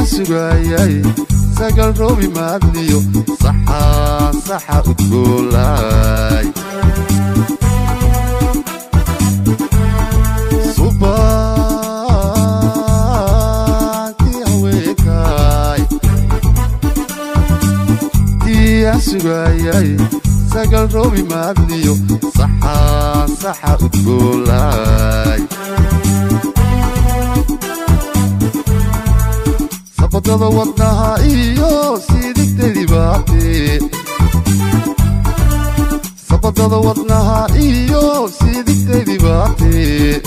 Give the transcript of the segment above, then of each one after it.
sugayay sagal roobi maadliyo saxa saxa udgoolay subaantii haweenkay tiyaa sugayay sagal roobi maadliyo saxa saxa udgoolay sabadada wadnaha iyo siidigtadii baate sabadada wadnaha iyo siidigtadii baate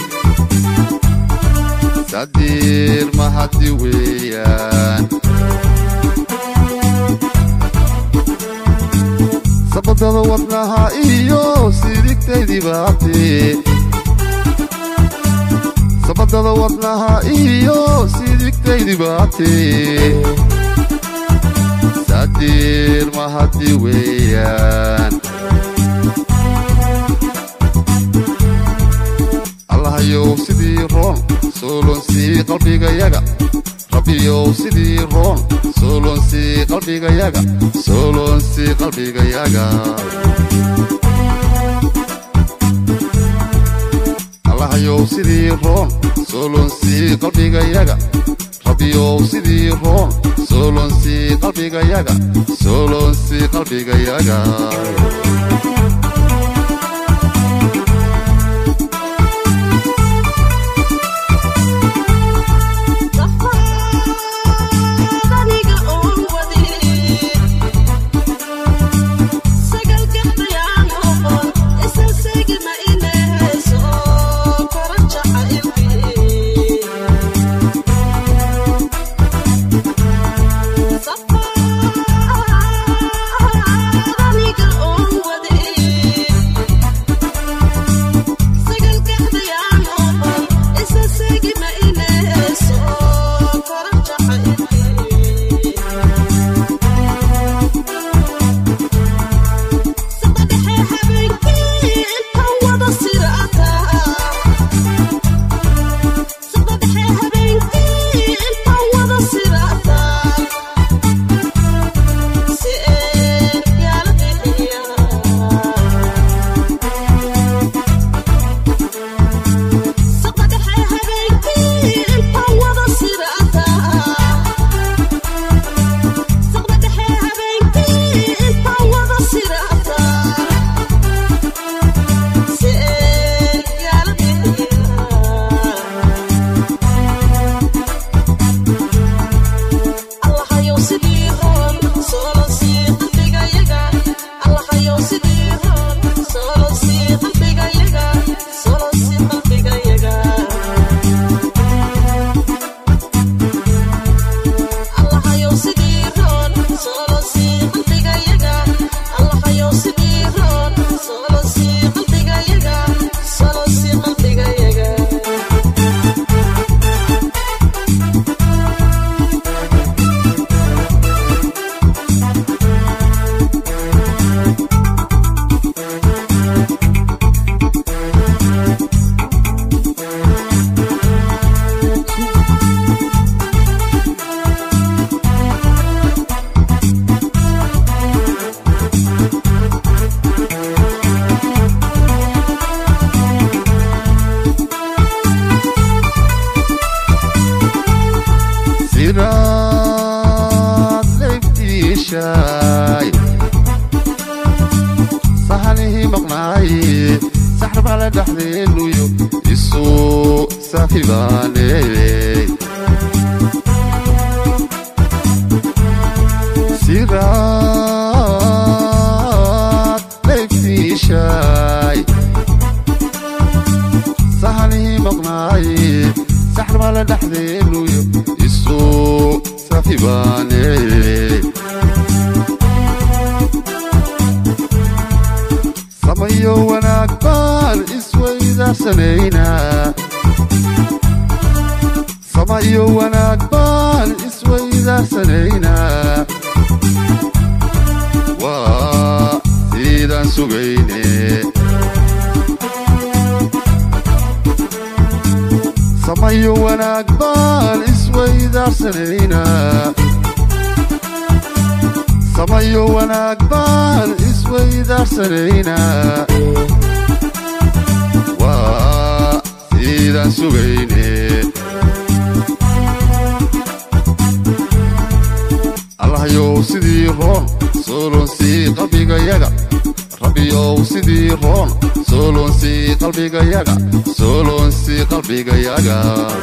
sadiir mahadi weeyaan sabadada wadnaha iyo siidigtadii baate sabadada wadnaha iyo siidigtaydi baate sadiir mahadi weeyaan allahayow sidii roon soolonsii qalbigayaga rabbiyow sidii roon soolonsii qalbigayaga soolonsii qalbigayaga allahayow sidii roon soolonsii qalbigayaga rabbiyow sidii roon soolonsii qalbigayaga soolonsii qalbigayaga siraad leybtiishaay sahanihii maqnaaye saxrabale dhexdeenuyo isuu saaxibaane siraad leybtiishaay sahanihii maqnaaye saxrabale dhexdeenuyo isuu saaxibaane samayo wanaag baan isweydarsanaynaa samayo wanaag baan isweydarsanaynaa waa siidaan sugayne samayo wanaag baan isweydaarsanayna samayo wanaag baan isweydaarsanayna waa siidaan sugayne allahyow sidii roon soolonsii qalbigayaga rabbiyow sidii roon soolonsii qalbigayaga soolonsii qalbigayaga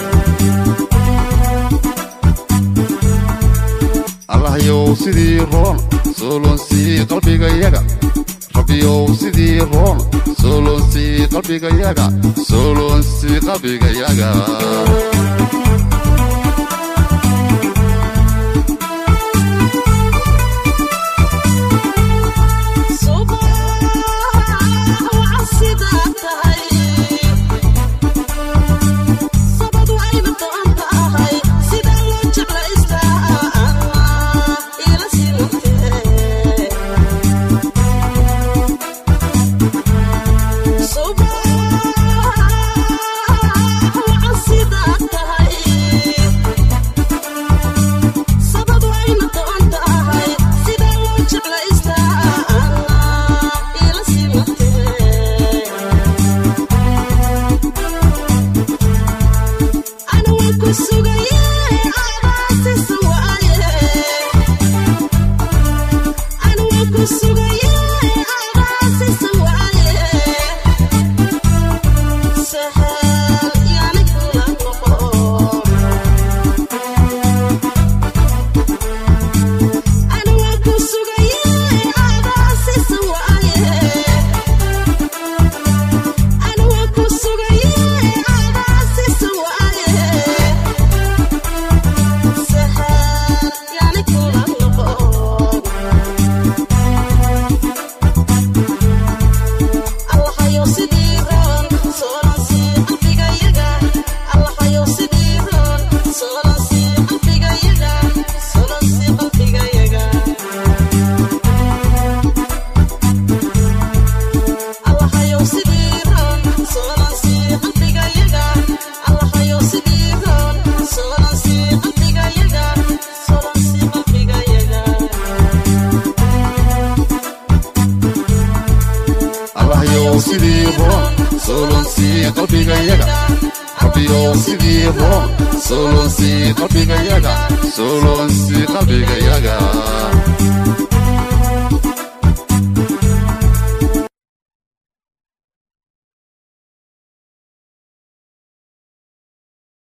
allahyow sidii roon soolonsii qalbigayaga rabbiyow sidii roon soolonsii qalbigayaga soolonsii qalbigayaga sidii roon soolonsii qalbigayaga rabbiyow sidii roon soolonsii qalbigayaga soolonsii qalbigayaga